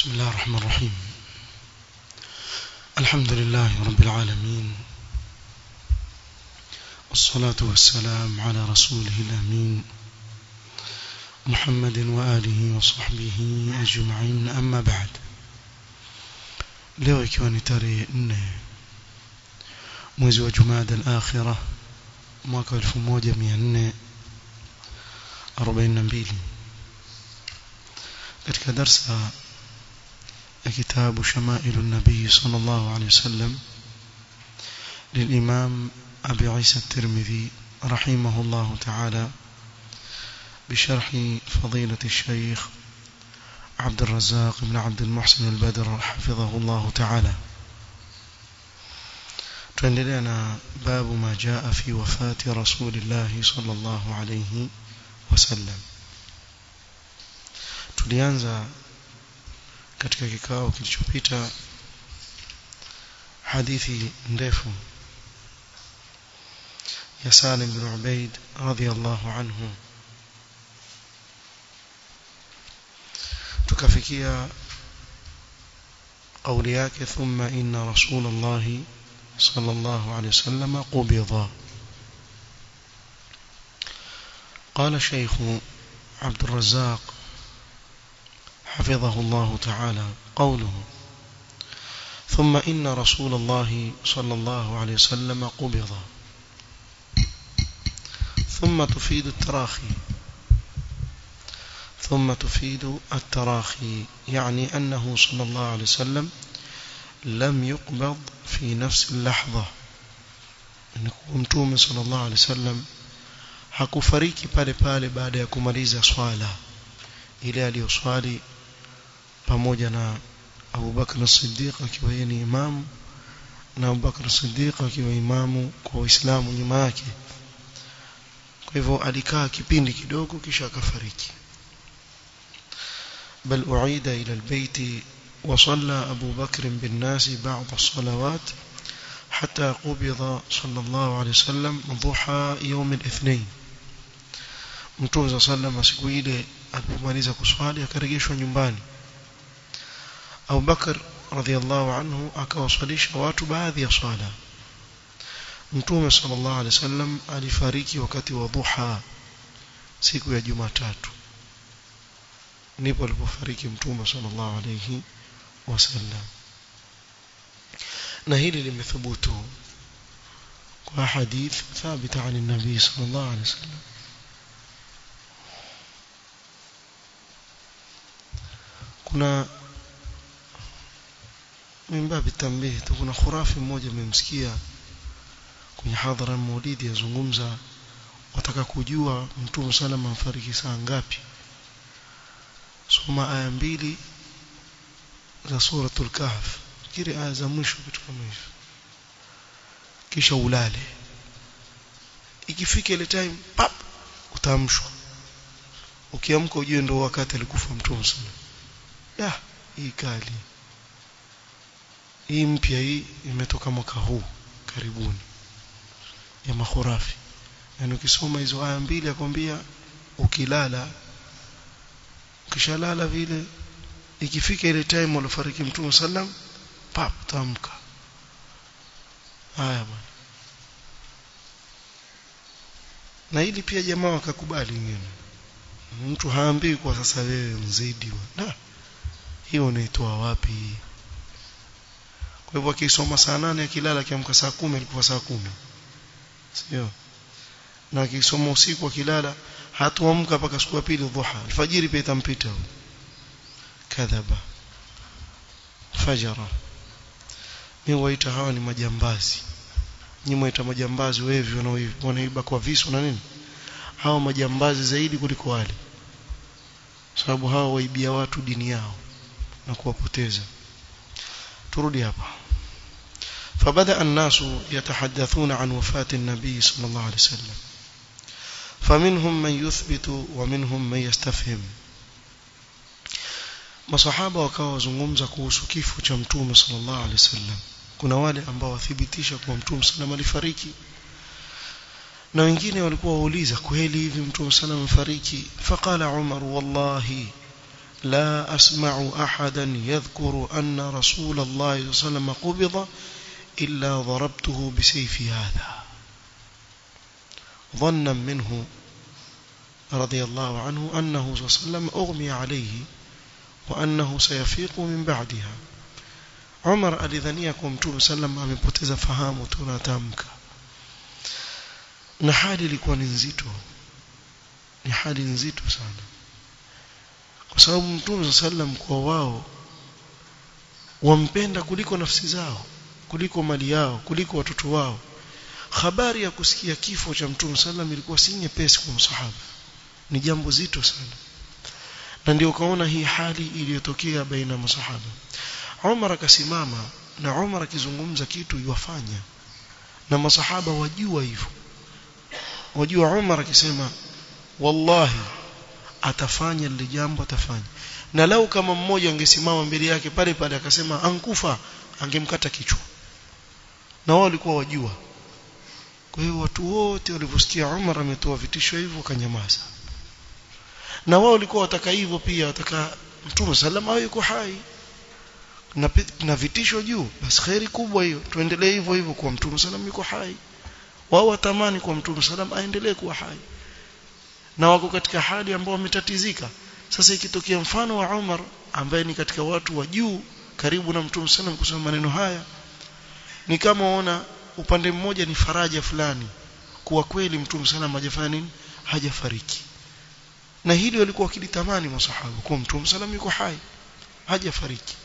بسم الله الرحمن الرحيم الحمد لله رب العالمين والصلاة والسلام على رسوله الأمين محمد وآله وصحبه أجمعين أما بعد leo ikiwa ni tarehe nne mwezi wa jumada al-akhira mwaka 1442 katika darsa ya kitabu shamailu nabii sallallahu alayhi wasallam للإمام أبي عيسى الترمذي رحمه الله تعالى بشرح فضيلة الشيخ عبد الرزاق بن عبد المحسن البدر حفظه الله تعالى تندلنا باب ما جاء في وفاة رسول الله صلى الله عليه وسلم tulianza katika kikao kilichopita hadithi ndefu ya Salim bin Ubaid radhiyallahu anhu tukafikia قولي yake ثم إن رسول الله صلى الله عليه وسلم قبض قال الشيخ عبد الرزاق حفظه الله تعالى قوله ثم إن رسول الله صلى الله عليه وسلم قبض ثم تفيد التراخي ثم تفيد التراخي يعني أنه صلى الله عليه وسلم لم يقبض في نفس اللحظة mtume sallallahu alaihi wasallam hakufariki pale pale baada ya kumaliza swala ile aliyoswali pamoja na Abu Bakr as-Siddiq akiwa yeye ni imamu na Abu Bakr as-Siddiq akiwa imamu kwa Uislamu nyuma yake kwa hivyo alikaa kipindi kidogo kisha akafariki بل أعيد إلى البيت وصلى أبو بكر بالناس بعض الصلوات حتى قبض صلى الله عليه وسلم ضحى يوم الاثنين mtume za sallam siku ile alipomaliza kuswali akarejeshwa nyumbani Abu Bakar radhiallahu anhu akawaswalisha watu baadhi ya swala Mtume sallallahu alaihi wasallam alifariki wakati wa dhuha siku ya Jumatatu ndipo alipofariki Mtume sallallahu alaihi wasallam na hili limethubutu kwa hadith thabita عن النبي صلى الله عليه وسلم kuna mimbabi tambihi tu kuna khurafi mmoja mmemsikia kwenye hadhara maulidi yazungumza wataka kujua mtume salama afariki saa ngapi soma aya mbili za suratul kahf kile aya za mwisho kitu kama hivyo kisha ulale ikifika ile time pap utaamshwa ukiamka ujue ndio wakati alikufa mtume sana ya hii kali hii mpya hii imetoka mwaka huu karibuni ya makhurafi yani ukisoma hizo aya mbili akwambia ukilala ukishalala vile ikifika ile time walofariki mtume sallam pap tamka haya bwana na hili pia jamaa wakakubali wengine mtu haambii kwa sasa wewe mzidi na hiyo unaitoa wapi kwa hivyo akisoma saa nane akilala akiamka saa kumi alikuwa saa kumi sio na akisoma usiku akilala hatuamka mpaka siku ya pili dhuha alfajiri pia itampita kadhaba fajara mimi waita hawa ni majambazi nyinyi mwaita majambazi wevi wanaiba kwa visu na nini hawa majambazi zaidi kuliko wale sababu hawa waibia watu dini yao na kuwapoteza turudi hapa فبدأ الناس يتحدثون عن وفاة النبي صلى الله عليه وسلم فمنهم من يثبت ومنهم من يستفهم masahaba wakawa wazungumza kuhusu kifo cha mtume sallallahu alaihi wasallam kuna wale ambao wathibitisha kuwa mtume sallam alifariki na wengine walikuwa wauliza kweli hivi mtume sallam amefariki faqala umar wallahi لا أسمع أحدا يذكر أن رسول الله صلى الله عليه وسلم قبض إلا ضربته بسيف هذا ظنا منه رضي الله عنه أنه صلى الله عليه وسلم أغمي عليه وأنه سيفيق من بعدها عمر alidhania kwa mtume sallam amepoteza fahamu tunatamka na hali ilikuwa ni nzito ni hali nzito sana kwa sababu mtume sallam kwa wao wampenda kuliko nafsi zao kuliko mali yao kuliko watoto wao habari ya kusikia kifo cha mtume sallam ilikuwa si nyepesi kwa msahaba ni jambo zito sana na ndio ukaona hii hali iliyotokea baina masahaba Umar akasimama na Umar akizungumza kitu yuwafanya na masahaba wajua hivyo wajua Umar akisema wallahi atafanya lile jambo atafanya na lau kama mmoja angesimama mbele yake pale pale akasema ankufa angemkata kichwa na wao walikuwa wajua kwa hiyo watu wote walivyosikia Umar ametoa vitisho hivyo kanyamaza na wao walikuwa wataka hivyo pia wataka Mtume sallam awe yuko hai na, na vitisho juu basi khairi kubwa hiyo tuendelee hivyo hivyo kwa Mtume sallam yuko hai wao watamani kwa Mtume sallam aendelee kuwa hai na wako katika hali ambao wametatizika sasa ikitokea mfano wa Umar ambaye ni katika watu wa juu karibu na Mtume sallam kusema maneno haya ni kama ona upande mmoja ni faraja fulani kuwa kweli Mtume sallam hajafanya nini hajafariki na hili walikuwa wakilitamani masahaba kwa Mtume sallam yuko hai hajafariki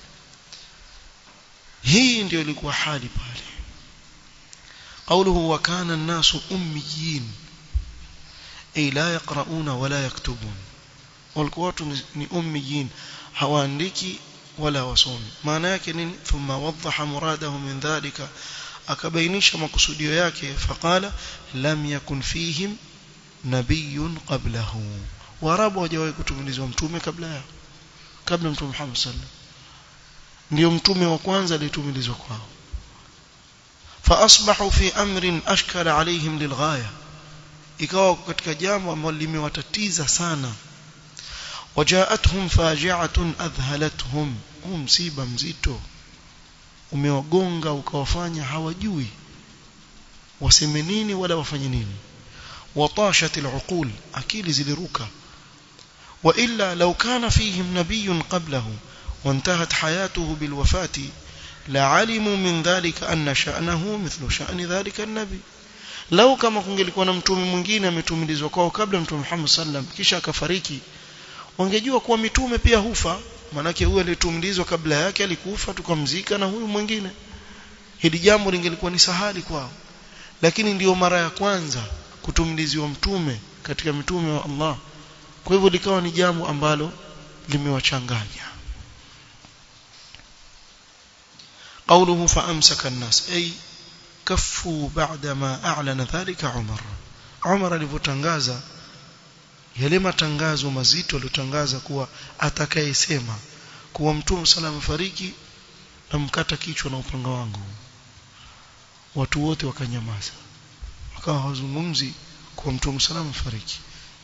hii ndio ilikuwa hali pale قوله وكان الناس أميين أي لا يقرؤون ولا يكتبون والقوات ni أميين hawaandiki wala wasomi maana yake nini thumma wadhaha muradahu min dhalika akabainisha makusudio yake faqala lam yakun fihim nabiyyun qablahu warabu hawajawahi kutumilizwa mtume kabla yao kabla mtume Muhammad sallallahu ndio mtume wa kwanza aliyetumilizwa kwao فاصبحوا في امر اشكل عليهم للغايه ikawa katika jambo ambalo limewatatiza sana wajaatuhum faji'atun adhhalatuhum huu msiba mzito umewagonga ukawafanya hawajui waseme nini wala wafanye nini watashat al'uqul akili ziliruka wa illa law kana fihim nabiyyun qablahu وانتهت حياته بالوفاه لعلموا من ذلك أن شأنه مثل شأن ذلك النبي لو kama kungelikuwa na mtume mwingine ametumilizwa kwao kabla mtume Muhammad sallam kisha akafariki wangejua kuwa mitume pia hufa manake huyu aliyetumilizwa kabla yake alikufa tukamzika na huyu mwingine hili jambo lingelikuwa ni sahali kwao lakini ndiyo mara ya kwanza kutumiliziwa mtume katika mitume wa Allah kwa hivyo likawa ni jambo ambalo limewachanganya قوله فأمسك الناس أي كفوا بعدما أعلن ذلك عمر عمر alivyotangaza yale matangazo mazito aliyotangaza kuwa atakayesema kuwa mtume salama fariki na mkata kichwa na upanga wangu watu wote wakanyamaza wakawa hawazungumzi kuwa mtume salama fariki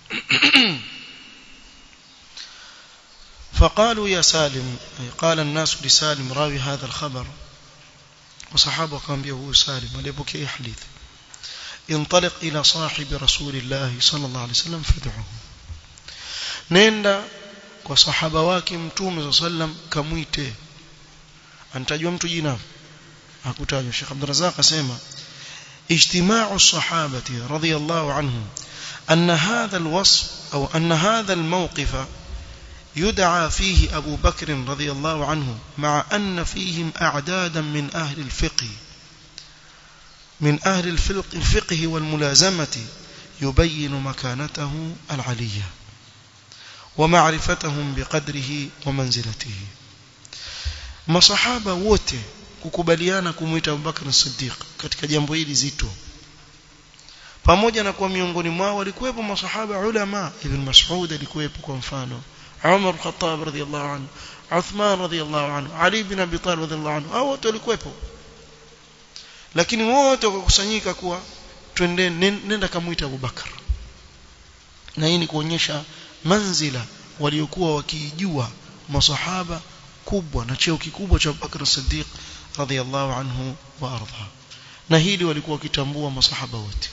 فقالوا يا سالم أي قال الناس لسالم راوي هذا الخبر وصحابه كان بيه سالم وليبكي حديث انطلق إلى صاحب رسول الله صلى الله عليه وسلم فادعه نenda kwa sahaba wake mtume sallam kamuite anatajwa mtu jina hakutajwa Sheikh Abdul Razzaq asema اجتماع الصحابة رضي الله عنهم أن هذا الوصف أو أن هذا الموقف يدعى فيه أبو بكر رضي الله عنه مع أن فيهم أعدادا من أهل الفقه من أهل الفقه والملازمة يبين مكانته العلية ومعرفتهم بقدره ومنزلته ما صحابة wote kukubaliana kumuita Abu Bakr as-Siddiq katika jambo hili zito pamoja na kwa miongoni mwao walikuwepo masahaba ulama ibn Mas'ud alikuwepo kwa mfano Umar al-Khattab radhiyallahu anhu Uthman radhiyallahu anhu Ali ibn Abi Talib radhiyallahu anhu hao wote walikuwepo lakini wote wakakusanyika kuwa twende nenda kamuita Abu Bakar na hii ni kuonyesha manzila waliokuwa wakijua masahaba kubwa na cheo kikubwa cha Abubakar Siddiq radhiyallahu anhu wa arda na hili walikuwa wakitambua masahaba wote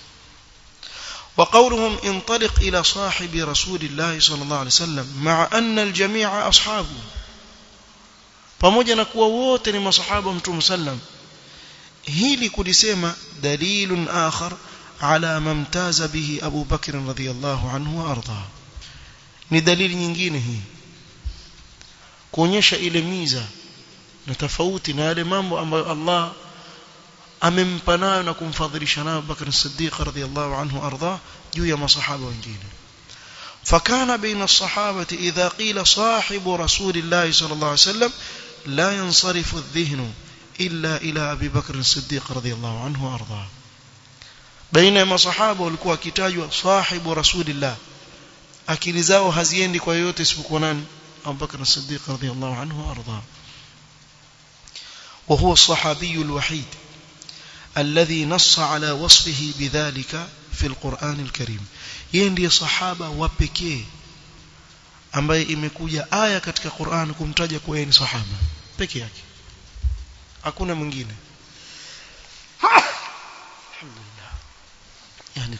وقولهم انطلق إلى صاحب رسول الله صلى الله عليه وسلم مع أن الجميع أصحابه pamoja na kuwa wote ni masahaba mtume sallam hili kulisema dalilun akhar ala mamtaza bihi Abu Bakr radhiyallahu anhu wa arda ni dalili nyingine hii kuonyesha ile miza na tofauti na yale mambo ambayo Allah amempa nayo na kumfadhilisha nayo Bakr as-Siddiq radhiyallahu anhu arda juu ya masahaba wengine فكان بين الصحابة إذا قيل صاحب رسول الله صلى الله عليه وسلم لا ينصرف الذهن إلا إلى أبي بكر الصديق رضي الله عنه وأرضاه بينما صحابة walikuwa kitajwa صاحب رسول الله akili zao haziendi kwa yote isipokuwa nani Abu Bakr as-Siddiq radhiyallahu anhu وأرضاه وهو الصحابي الوحيد الذي نص على وصفه بذلك في القرآن الكريم yeye ndiye sahaba wa pekee ambaye imekuja aya katika Qur'an kumtaja kuwa yeye ni sahaba peke yake hakuna mwingine alhamdulillah yani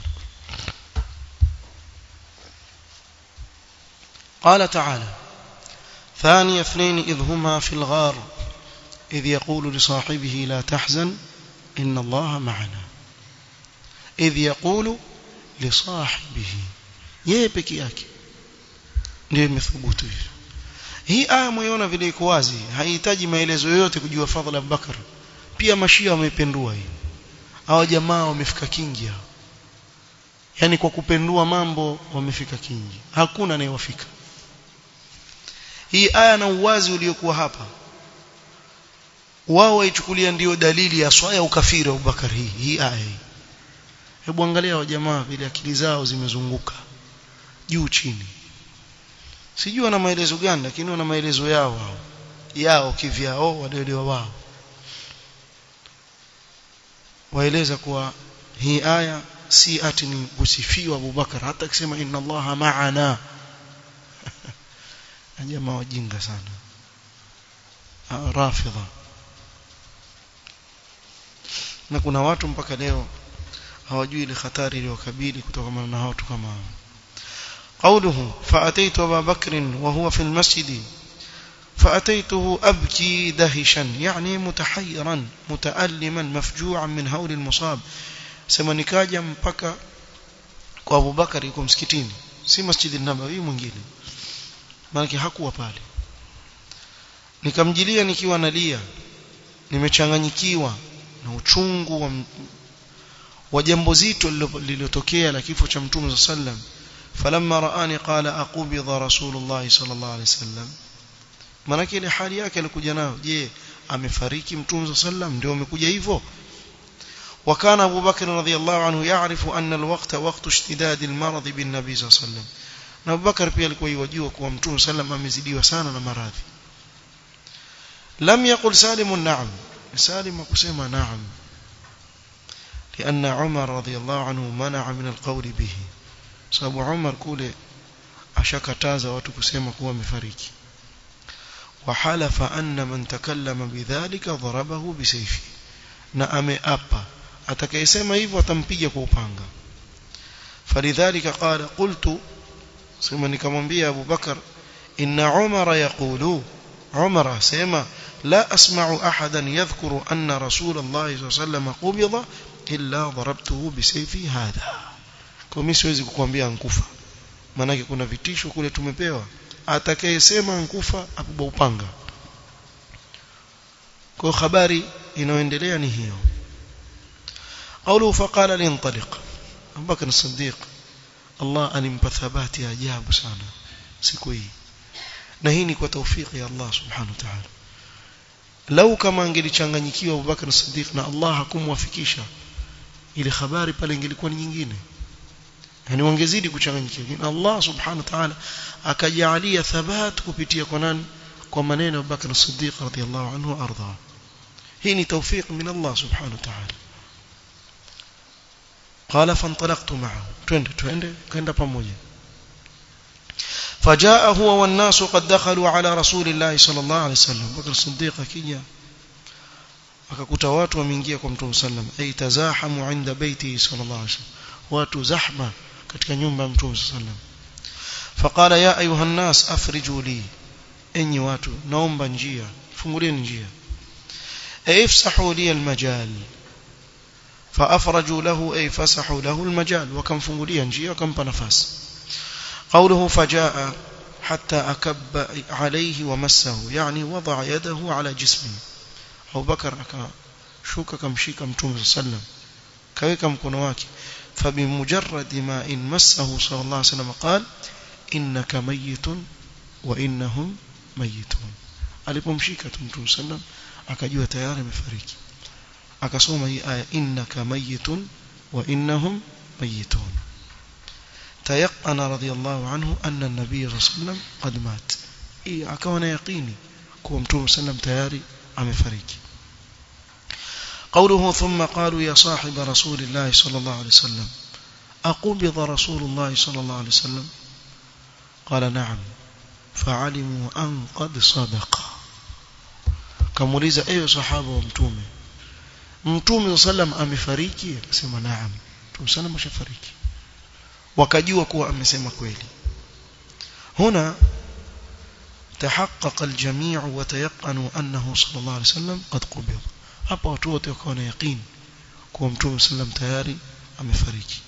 قال تعالى ثاني اثنين إذ هما في الغار إذ يقول لصاحبه لا تحزن إن الله معنا إذ يقول lisahibihi yeye peke yake ndio imethubutu hivyo hii aya mwiona vile iko wazi haihitaji maelezo yoyote kujua fadhila Abubakar pia mashia wamependua hii hawa jamaa wamefika kingi hao yani kwa kupendua mambo wamefika kingi hakuna anayewafika hii aya na uwazi uliokuwa hapa wao waichukulia ndio dalili ya swaya ukafiri wa Abubakar hii hii aya hii hebu angalia wa jamaa vile akili zao zimezunguka juu chini sijui wana maelezo gani lakini wana maelezo yao wao yao kivyao walielewa wao waeleza kuwa hii aya si ati ni kusifiwa Abubakar hata akisema inna Allaha ma'ana jamaa wajinga sana rafidha na kuna watu mpaka leo hawajui ile hatari iliyokabili kutokana na watu kama hao قوله فأتيت أبا بكر وهو في المسجد فأتيته أبكي دهشا يعني متحيرا متألما مفجوعا من هول المصاب sema nikaja mpaka kwa Abu Bakar yuko msikitini si masjidi nabawi mwingine maana hakuwa pale nikamjilia nikiwa nalia nimechanganyikiwa na uchungu wa wa jambo zito lililotokea la kifo cha mtume sallam falamma raani qala aqbidha rasulullah sallallahu alaihi wasallam maana ile hali yake alikuja nayo je amefariki mtume sallam ndio amekuja hivyo وكان أبو بكر رضي الله عنه يعرف أن الوقت وقت اشتداد المرض بالنبي صلى الله عليه وسلم na Abu Bakar pia alikuwa yajua kuwa Mtume sallam amezidiwa sana na maradhi lam yaqul Salim na'am Salim akusema na'am لأن عمر رضي الله عنه منع من القول به sababu Umar kule ashakataza watu kusema kuwa amefariki وحلف أن من تكلم بذلك ضربه بسيفه na ameapa atakayesema hivyo atampiga kwa upanga falidhalika qala qultu sema nikamwambia Abu Bakar inna Umar yaqulu Umar sema la asma'u ahadan yadhkuru anna Rasul Allah sallallahu alayhi wasallam qubida illa darabtuhu bisayfi hadha kwa mimi siwezi kukuambia ankufa maana kuna vitisho kule tumepewa atakayesema ankufa apigwa upanga kwa habari inayoendelea ni hiyo قوله فقال لانطلق أبو بكر الصديق الله alimpa thabati ajabu sana siku hii na hii ni kwa taufiki ya Allah subhanahu wa ta'ala lau kama angelichanganyikiwa Abu Bakar Siddiq na Allah hakumwafikisha ile habari pale ingelikuwa ni nyingine yani wangezidi kuchanganyikiwa Allah subhanahu wa ta'ala akajalia thabat kupitia kwa nani kwa maneno ya Abu Bakar Siddiq radhiyallahu anhu arda hii ni tawfiq min Allah subhanahu wa ta'ala قال فانطلقت معه twende twende kaenda pamoja فجاء هو والناس قد دخلوا على رسول الله صلى الله عليه وسلم بكر الصديق akija akakuta watu wameingia kwa mtume sallam ay tazahamu inda baiti sallallahu alaihi wasallam watu zahma katika nyumba ya mtume sallam faqala ya ayuha nas afriju li enyi watu naomba njia fungulieni njia ifsahu li almajal فافرجوا له اي فسحوا له المجال وكمfungulia njia wakampa nafasi قوله فجاء حتى أكب عليه ومسه يعني وضع يده على جسمه أبو بكر akashuka kamshika mtume sallam kaweka mkono wake فبمجرد ما إن مسه صلى الله عليه وسلم قال إنك ميت وإنهم ميتون alipomshika tu mtume sallam akajua tayari amefariki akasoma hii aya innaka mayitun wa innahum mayitun تيقن رضي الله عنه أن النبي صلى الله عليه وسلم قد مات إيه أكون يقيني كوم توم سلم تياري عم فريق قوله ثم قالوا يا صاحب رسول الله صلى الله عليه وسلم أقبض رسول الله صلى الله عليه وسلم قال نعم فعلموا أن قد صدق كموليزة أي صحابة ومتومة متومة صلى الله عليه وسلم أمفريكي أسمى نعم متومة صلى الله عليه وسلم wakajua kuwa amesema kweli هنا تحقق الجميع وتيقنوا أنه صلى الله عليه وسلم قد قبض hapa watu wote wakawa na yaqeen kuwa mtume sallam tayari amefariki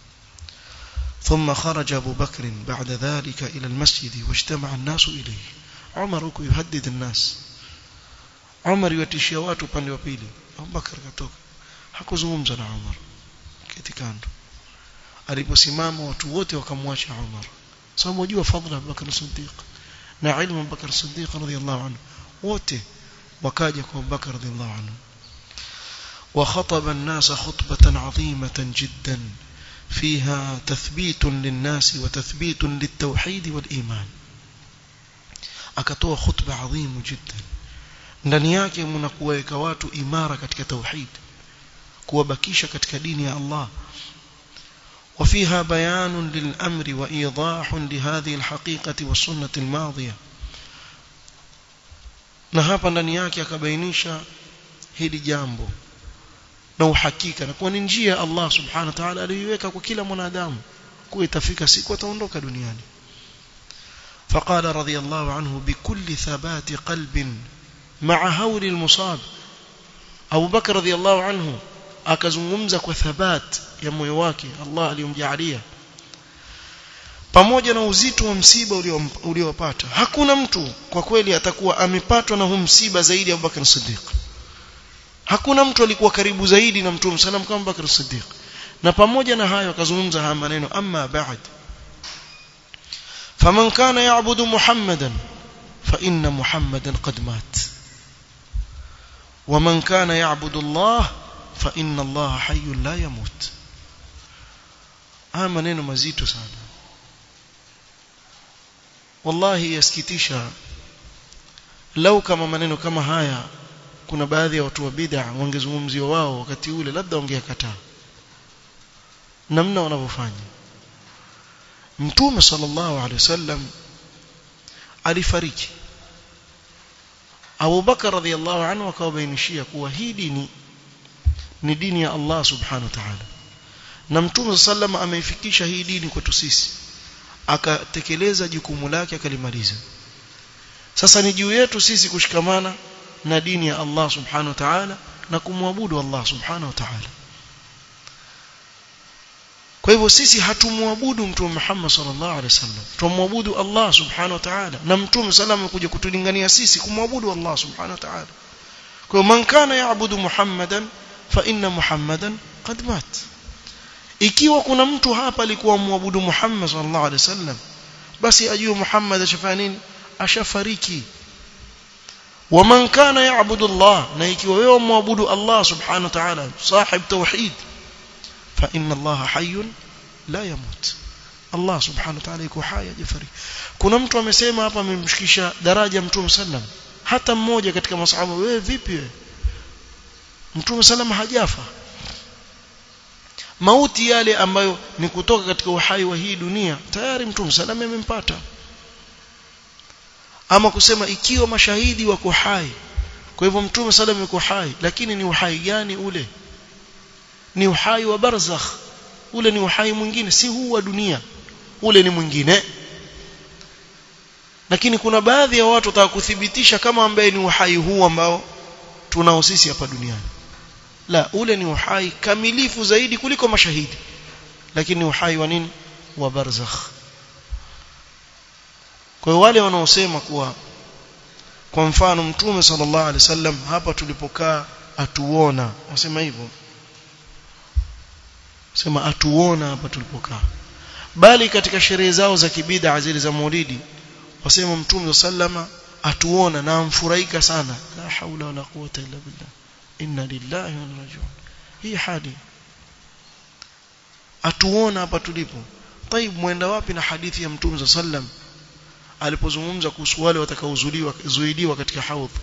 ثم خرج أبو بكر بعد ذلك إلى المسجد واجتمع الناس إليه عمر يهدد الناس عمر يتشيا watu upande wa pili Abu Bakar katoka hakuzungumza na Umar kiti kando aliposimama watu wote wakamwacha Umar sababu wajua fadhila Abu Bakar Siddiq na ilmu Abu Bakar Siddiq radhiyallahu anhu wote wakaja kwa Abu Bakar radhiyallahu anhu وخطب الناس خطبة عظيمة جدا فيها تثبيت للناس وتثبيت للتوحيد والإيمان akatoa khutba adhimu jiddan ndani yake mna kuweka watu imara katika tauhid kuwabakisha katika dini ya Allah وفيها بيان للأمر وإيضاح لهذه الحقيقة والسنة الماضية na hapa ndani yake akabainisha hili jambo na uhakika na kuwa ni njia Allah subhanahu wa ta'ala aliyoiweka kwa kila mwanadamu kuwa itafika siku ataondoka duniani فقال رضي الله عنه بكل ثبات قلب مع هول المصاب أبو بكر رضي الله عنه akazungumza kwa thabat ya moyo wake Allah aliyomjalia pamoja na uzito wa msiba uliopata hakuna mtu kwa kweli atakuwa amepatwa na huu msiba zaidi ya Abubakar Siddiq hakuna mtu alikuwa karibu zaidi na Mtume sallam kama Abubakar Siddiq na pamoja na hayo akazungumza haya maneno amma ba'd faman kana ya'budu muhammadan fa inna muhammadan qad mat ومن كان يعبد الله فإن الله حي لا يموت haya maneno mazito sana wallahi yasikitisha lau kama maneno kama haya kuna baadhi ya watu wa bid'a wangezungumziwa wao wakati ule labda wangeyakataa namna wanavyofanya mtume sallallahu alaihi wasallam alifariki Abu Bakar radhiallahu anhu akawabainishia kuwa hii dini ni dini ya Allah subhanahu wa ta'ala na mtume sallam ameifikisha hii dini kwetu sisi akatekeleza jukumu lake akalimaliza sasa ni juu yetu sisi kushikamana na dini ya Allah subhanahu wa ta'ala na kumwabudu Allah subhanahu wa ta'ala kwa hivyo sisi hatumwabudu mtume Muhammad sallallahu alaihi wasallam tumwabudu Allah subhanahu wa ta'ala na mtume sallam amekuja kutulingania sisi kumwabudu Allah subhanahu wa ta'ala kwa hiyo man kana yaabudu Muhammadan fa inna Muhammadan qad mat ikiwa kuna mtu hapa alikuwa muabudu Muhammad sallallahu alaihi wasallam basi ajue Muhammad ashafanya nini ashafariki ومن كان يعبد الله na ikiwa wewe muabudu Allah subhanahu wa ta'ala sahib tauhid fa inna Allah hayyun la yamut Allah subhanahu wa ta'ala yuko hai hajafariki kuna mtu amesema hapa amemshikisha daraja mtume sallam hata mmoja katika masahaba wewe vipi wewe mtume sallam hajafa mauti yale ambayo ni kutoka katika uhai wa hii dunia tayari mtume sallam amempata ama kusema ikiwa mashahidi wako hai kwa hivyo mtume sallam yuko hai lakini ni uhai gani ule ni uhai wa barzakh ule ni uhai mwingine si huu wa dunia ule ni mwingine lakini kuna baadhi ya watu wataka kuthibitisha kama ambaye ni uhai huu ambao tunao sisi hapa duniani la ule ni uhai kamilifu zaidi kuliko mashahidi lakini ni uhai wa nini wa barzakh kwa wale wanaosema kuwa kwa mfano mtume sallallahu alaihi wasallam hapa tulipokaa atuona wasema hivyo sema atuona hapa tulipokaa bali katika sherehe zao za kibida zile za maulidi wasema mtume sallama atuona na amfurahika sana la haula wala quwata illa billah inna lillahi wa inna rajiun hii hadi atuona hapa tulipo طيب mwenda wapi na hadithi ya mtume sallam alipozungumza kuhusu wale watakaozuiliwa zuiliwa katika haudh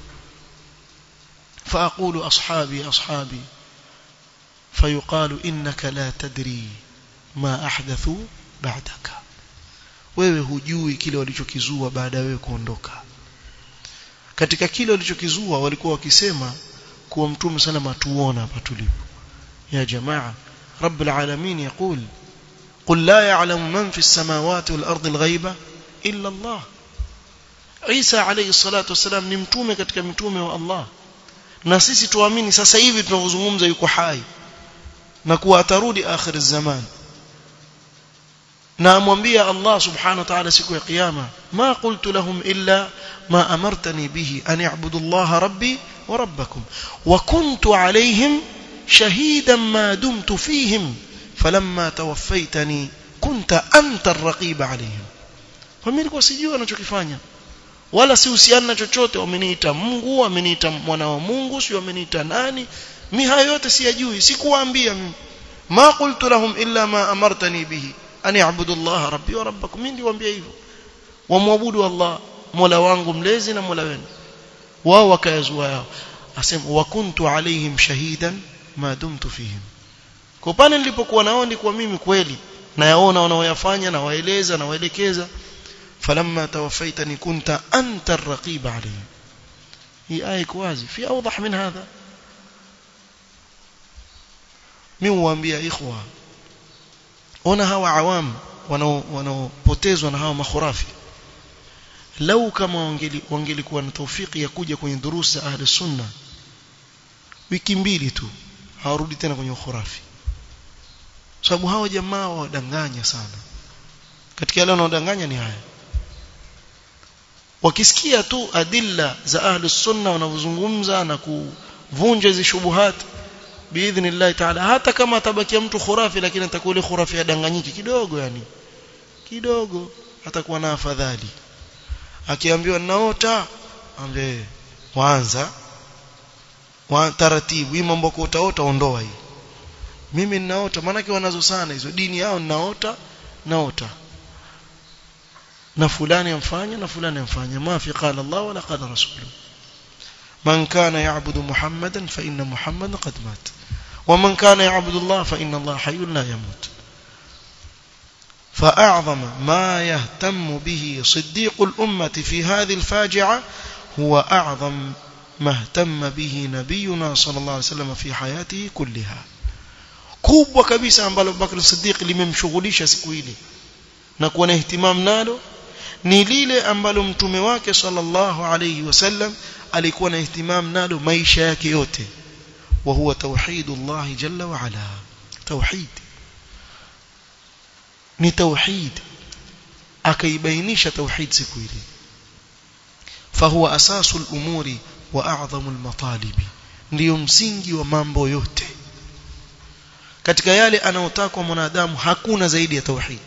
فاقول اصحابي اصحابي فيقال انك لا تدري ما احدثوا بعدك wewe hujui kile walichokizua baada ya wewe kuondoka katika kile walichokizua walikuwa wakisema kuwa mtume salama tuona hapa tulipo ya jamaa رب العالمين يقول قل لا يعلم من في السماوات والارض الغيبه الا الله Isa alayhi salatu wasalam ni mtume katika mitume wa Allah na sisi tuamini sasa hivi tunavyozungumza yuko hai na kuwa atarudi akhir zaman na amwambia Allah subhanahu wa ta'ala siku ya kiyama ma qultu lahum illa ma amartani bihi an ya'budu Allah rabbi wa rabbakum wa kuntu alayhim shahidan ma dumtu fihim falamma tawaffaytani kunta anta ar-raqiba alayhim kwa mimi nilikuwa sijui anachokifanya wala sihusiana na chochote wameniita Mungu wameniita mwana wa Mungu si wameniita nani mi hayo yote siyajui sikuwaambia mimi ma qultu lahum illa ma amartani bihi an ya'budu Allah rabbi wa rabbakum mimi ndiwaambia hivyo wamwabudu Allah mola wangu mlezi na mola wenu wao wakayazua yao asema wa kuntu alaihim shahidan ma dumtu fihim kwa pale nilipokuwa nao ndikuwa mimi kweli nayaona wanaoyafanya na waeleza na waelekeza فلما توفيتني كنت أنت الرقيب عليهم هي آية كوازي في أوضح من هذا من وانبياء إخوة ona hawa awam wanaopotezwa na hawa makhurafi lau kama wangelikuwa na taufiki ya kuja kwenye durusi za ahli sunna wiki mbili tu hawarudi tena kwenye ukhurafi sababu hawa jamaa wadanganya sana katika yale wanaodanganya ni haya wakisikia tu adilla za ahli sunna wanavyozungumza na kuvunja hizi shubuhat biidhnillah taala hata kama atabakia mtu khurafi lakini atakuwa ile khurafi adanganyiki kidogo yani kidogo atakuwa na afadhali akiambiwa naota ambe kwanza wa taratibu hii mambo kwa utaota ondoa hii mimi ninaota maana wanazo sana hizo dini yao ninaota naota na fulani amfanya na fulani amfanya ma fi qala Allah wala qala rasuluhu man kana ya'budu muhammadan fa inna muhammadan qad mat ومن كان يعبد الله فإن الله حي لا يموت فأعظم ما يهتم به صديق الأمة في هذه الفاجعة هو أعظم ما اهتم به نبينا صلى الله عليه وسلم في حياته كلها kubwa kabisa ambalo Bakr Siddiq limemshughulisha siku ile na kuwa na ihtimam nalo ni lile ambalo mtume wake sallallahu alayhi wasallam alikuwa na ihtimam nalo maisha yake yote wa huwa tauhidullah jalla wa ala tauhid ni tauhid akaibainisha tauhid siku ile fahuwa asasul umuri wa a'dhamul matalibi ndio msingi wa mambo yote katika yale anayotakwa mwanadamu hakuna zaidi ya tauhid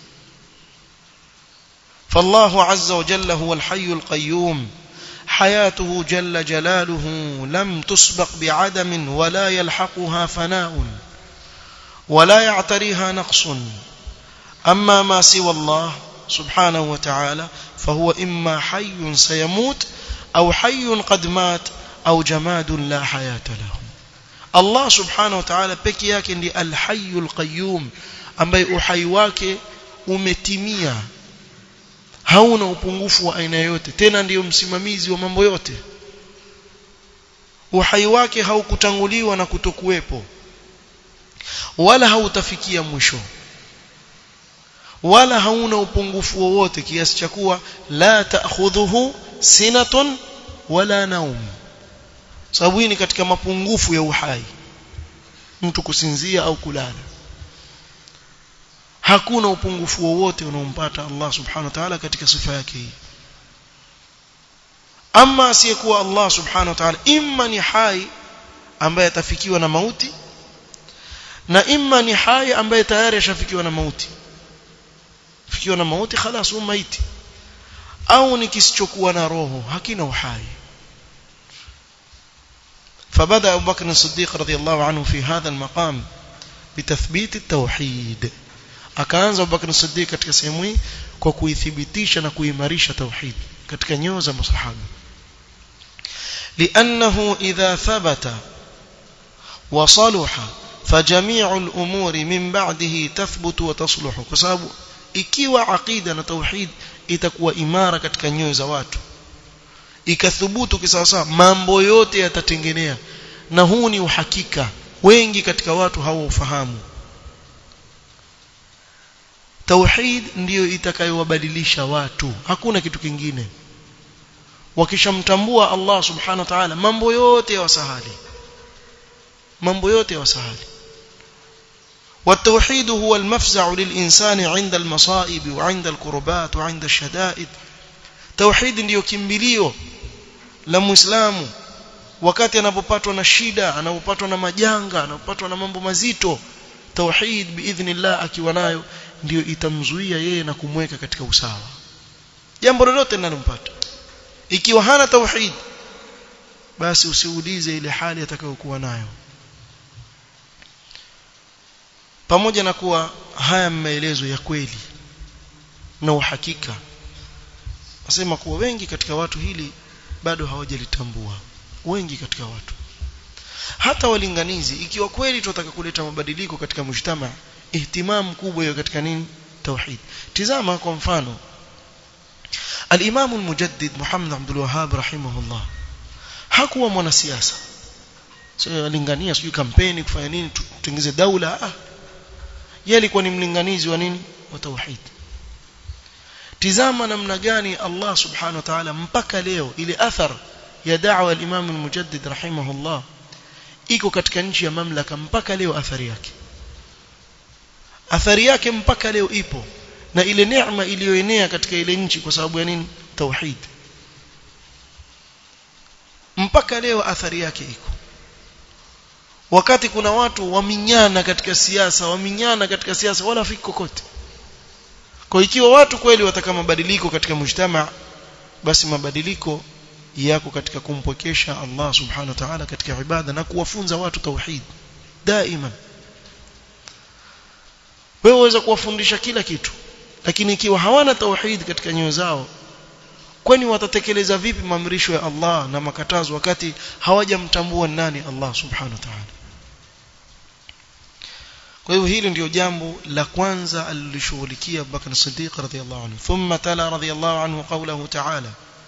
فالله عز وجل هو الحي القيوم حياته جل جلاله لم تسبق بعدم ولا يلحقها فناء ولا يعتريها نقص أما ما سوى الله سبحانه وتعالى فهو إما حي سيموت أو حي قد مات أو جماد لا حياة له Allah subhanahu wa ta'ala peke yake ndiye al-hayyul qayyum ambaye uhai wake umetimia hauna upungufu wa aina yote tena ndiyo msimamizi wa mambo yote uhai wake haukutanguliwa na kutokuwepo wala hautafikia mwisho wala hauna upungufu wowote kiasi cha kuwa la ta'khudhuhu sinatun wala naum sababu hii ni katika mapungufu ya uhai mtu kusinzia au kulala hakuna upungufu wowote unaompata Allah subhanahu wa ta'ala katika sifa yake hii ama asiyekuwa Allah subhanahu wa ta'ala imma ni hai ambaye atafikiwa na mauti na imma ni hai ambaye tayari ashafikiwa na mauti fikiwa na mauti خلاص huwa maiti au ni kisichokuwa na roho hakina uhai فبدا ابو بكر الصديق رضي الله عنه في هذا المقام بتثبيت التوحيد akaanza Abu Bakr Siddiq katika sehemu hii kwa kuithibitisha na kuimarisha tauhid katika nyoyo za masahaba لانه اذا ثبت وصلح فجميع الامور من بعده تثبت وتصلح kwa sababu ikiwa aqida na tauhid itakuwa imara katika nyoyo za watu ikathubutu kisawasawa mambo yote yatatengenea na huu ni uhakika wengi katika watu hawaufahamu tauhid ndiyo itakayowabadilisha watu hakuna kitu kingine wakishamtambua Allah subhanahu wa ta'ala mambo yote yawasahali mambo yote yawasahali والتوحيد هو المفزع للإنسان عند المصائب وعند الكربات وعند الشدائد توحيد ndio kimbilio la muislamu wakati anapopatwa na shida anapopatwa na majanga anapopatwa na mambo mazito tauhid biidhnillah akiwa nayo ndio itamzuia yeye na kumweka katika usawa jambo lolote linalompata ikiwa hana tauhid basi usiulize ile hali atakayokuwa nayo pamoja na kuwa haya maelezo ya kweli na uhakika nasema kuwa wengi katika watu hili bado hawajalitambua wengi katika watu hata walinganizi ikiwa kweli tunataka kuleta mabadiliko katika mshtama ihtimam kubwa hiyo katika nini tauhid tizama kwa mfano al-Imam al-Mujaddid Muhammad Abdul Wahhab rahimahullah hakuwa mwanasiasa sio alingania sijui kampeni kufanya nini tutengeze daula ah yeye alikuwa ni mlinganizi wa nini wa tauhid tizama namna gani Allah subhanahu wa ta'ala mpaka leo ile athar ya da'wa al-Imam al-Mujaddid rahimahullah iko katika nchi ya mamlaka mpaka leo athari yake athari yake mpaka leo ipo na ile neema iliyoenea katika ile nchi kwa sababu ya nini tauhid mpaka leo athari yake iko wakati kuna watu waminyana katika siasa waminyana katika siasa wala fiki kokote kwa ikiwa watu kweli wataka mabadiliko katika mujtama basi mabadiliko yako katika kumpokesha Allah subhanahu wa ta'ala katika ibada na kuwafunza watu tauhid daima wewe waweza kuwafundisha kila kitu lakini ikiwa hawana tauhid katika nyoyo zao kwani watatekeleza vipi maamrisho ya Allah na makatazo wakati hawajamtambua nani Allah subhanahu wa ta'ala kwa hivyo hili ndio jambo la kwanza alilishughulikia Abu Bakr Siddiq radhiyallahu anhu thumma tala radhiyallahu anhu qawluhu ta'ala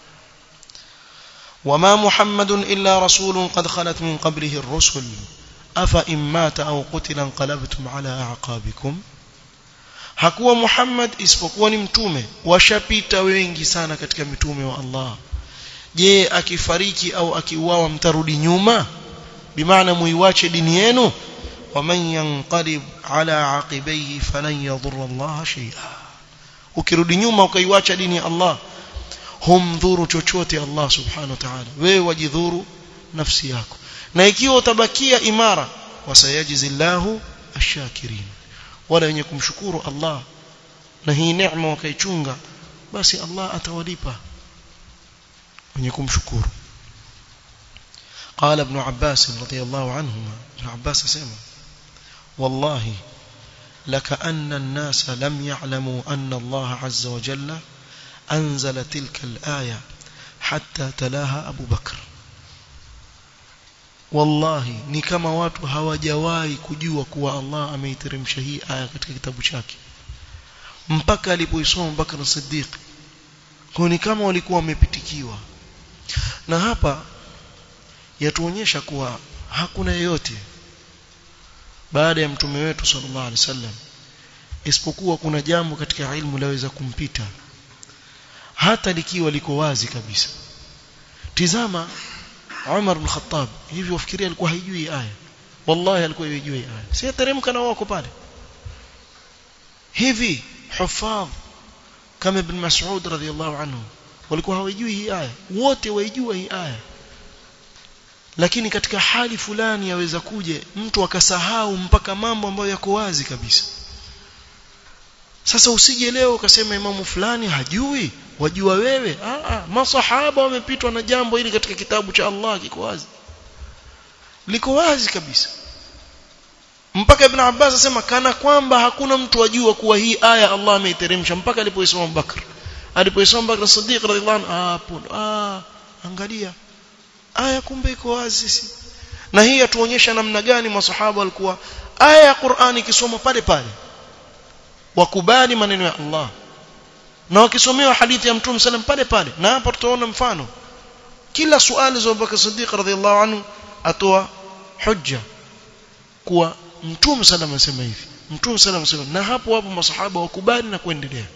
وما محمد إلا رسول قد خلت من قبله الرسل أفإن مات أو قتل انقلبتم على أعقابكم hakuwa Muhammad isipokuwa ni mtume washapita wengi sana katika mitume wa Allah je akifariki au akiuawa mtarudi nyuma bimaana muiwache dini yenu waman yanqalib ala aqibayhi falan yadhurra Allah shay'a ukirudi nyuma ukaiwacha dini ya Allah humdhuru chochote Allah subhanahu wa ta'ala wewe wajidhuru nafsi yako na ikiwa utabakia imara wasayajizillahu ashakirin wala wenye kumshukuru Allah na hii neema wakaichunga basi Allah atawalipa wenye kumshukuru قال ابن عباس رضي الله عنهما ابن عباس سمع والله لكأن الناس لم يعلموا أن الله عز وجل أنزل تلك الآية حتى تلاها أبو بكر wallahi ni kama watu hawajawahi kujua kuwa Allah ameiteremsha hii aya katika kitabu chake mpaka alipoisoma Bakr Siddiq kwa ni kama walikuwa wamepitikiwa na hapa yatuonyesha kuwa hakuna yeyote baada ya mtume wetu sallallahu alaihi wasallam isipokuwa kuna jambo katika ilmu laweza kumpita hata likiwa liko wazi kabisa tizama Umar bin Khattab hivi wafikiria alikuwa haijui aya wallahi alikuwa haijui aya si teremka na wako pale hivi hufadh kama ibn Mas'ud radhiyallahu anhu walikuwa hawajui hii aya wote waijua hii aya lakini katika hali fulani yaweza kuje mtu akasahau mpaka mambo ambayo yako wazi kabisa sasa usije leo ukasema imamu fulani hajui wajua wewe ah ah masahaba wamepitwa na jambo hili katika kitabu cha Allah kiko wazi liko wazi kabisa mpaka ibn Abbas asema kana kwamba hakuna mtu ajua kuwa hii aya Allah ameiteremsha mpaka alipoisoma Abubakar alipoisoma Bakr Siddiq radhiallahu anhu ah ah angalia aya kumbe iko wazi si na hii yatuonyesha namna gani masahaba walikuwa aya ya Qur'ani ikisoma pale pale wakubali maneno ya Allah na wakisomewa hadithi ya Mtume sallam pale pale na hapa tutaona mfano kila swali za Abubakar Siddiq radhiallahu anhu atoa hujja kuwa Mtume sallam anasema hivi Mtume sallam anasema na hapo hapo masahaba wakubali na kuendelea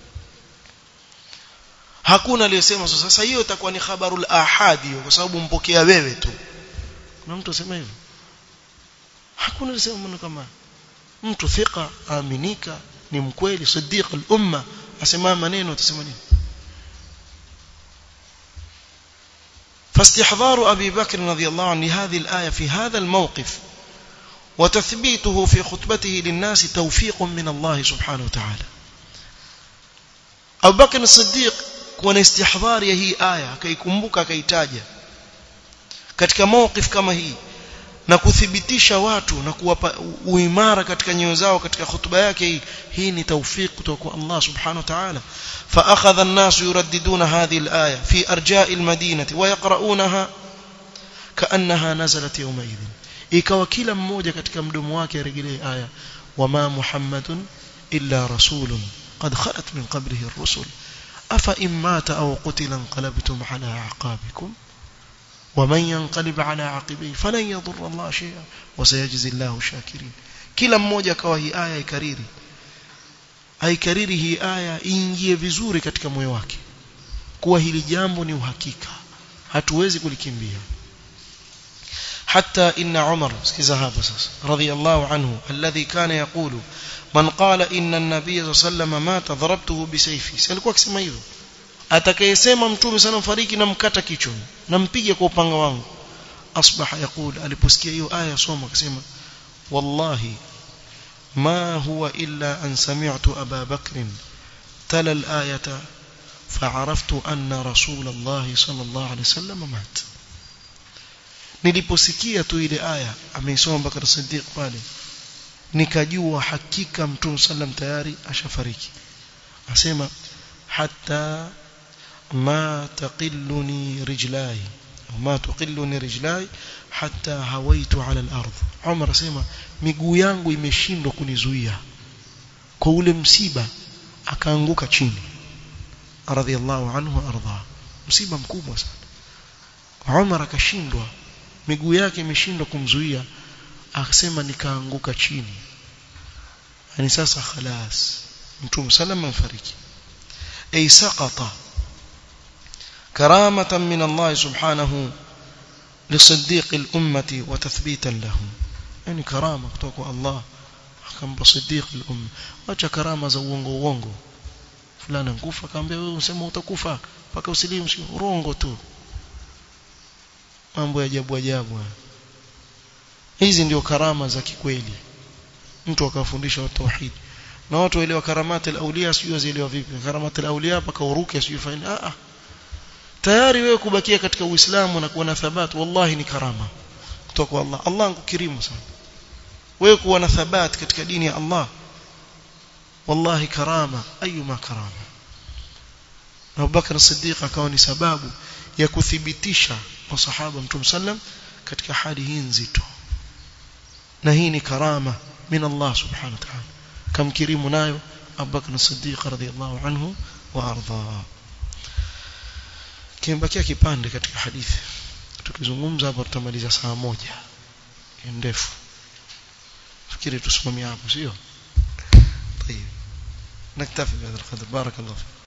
hakuna aliyesema sasa hiyo itakuwa ni khabarul ahadi kwa sababu mpokea wewe tu kuna mtu asema hivyo hakuna aliyesema maneno kama mtu thika aminika ni mkweli siddiq al-umma asema maneno utasema nini فاستحضار أبي بكر رضي الله عنه لهذه الآية في هذا الموقف وتثبيته في خطبته للناس توفيق من الله سبحانه وتعالى أبو بكر الصديق kuwa na istihdhari ya hii aya akaikumbuka akaitaja katika mawqif kama hii na kuthibitisha watu na kuwapa uimara katika nyoyo zao katika hutuba yake hii hii ni tawfik kutoka kwa Allah subhanahu wa ta'ala فاخذ الناس يرددون هذه الايه في ارجاء المدينه ويقرؤونها كانها نزلت يومئذ ikawa kila mmoja katika mdomo wake aregelee aya wama muhammadun illa rasulun qad khalat min qablihi ar-rusul أفإن مات أو قتل انقلبتم على أعقابكم ومن ينقلب على عقبيه فلن يضر الله شيئا وسيجزي الله الشاكرين kila mmoja akawa hii aya ikariri aikariri hii aya iingie vizuri katika moyo wake kuwa hili jambo ni uhakika hatuwezi kulikimbia حتى إن عمر سكيزا هذا رضي الله عنه الذي كان يقول من قال إن النبي صلى الله عليه وسلم مات ضربته بسيفي سألكوا akisema hivyo atakayesema mtume sana fariki namkata kichwa nampige kwa upanga wangu asbaha yaqul aliposikia hiyo aya soma akasema wallahi ما هو إلا أن سمعت أبا بكر تلا الآية فعرفت أن رسول الله صلى الله عليه وسلم مات niliposikia tu ile aya ameisoma Bakar Siddiq pale nikajua hakika Mtume sallam tayari ashafariki asema hatta ma taqilluni rijlai ma tuqilluni rijlai hatta hawaitu ala al-ardh Umar asema miguu yangu imeshindwa kunizuia kwa ule msiba akaanguka chini radhiallahu anhu arda msiba mkubwa sana Umar akashindwa miguu yake imeshindwa kumzuia akasema nikaanguka chini yani sasa khalas mtume salama mfariki ay saqata karamatan min Allah subhanahu لصديق الأمة وتثبيتا له يعني كرامة kutoka Allah akampa صديق الأمة acha karama za uongo uongo fulana nkufa akamwambia wewe unasema utakufa mpaka usilimu urongo tu mambo ya ajabu ajabu hizi ndio karama za kikweli mtu akafundisha watu tauhid na watu waelewa karamati al-awliya sio zielewa vipi karamati al-awliya paka uruke sio fanya a a tayari wewe kubakia katika uislamu na kuwa na thabat wallahi ni karama kutoka kwa Allah Allah angukirimu sana wewe kuwa na thabat katika dini ya Allah wallahi karama ayuma karama na Abubakar Siddiq akawa ni sababu ya kuthibitisha masahaba Mtume sallam katika hali hii nzito na hii ni karama min Allah subhanahu wa ta'ala kamkirimu nayo Abubakar Siddiq radhiyallahu anhu wa ardha kimebakia kipande katika hadithi tukizungumza hapa tutamaliza saa moja ndefu fikiri tusimamie hapo sio طيب نكتفي بهذا القدر بارك الله فيك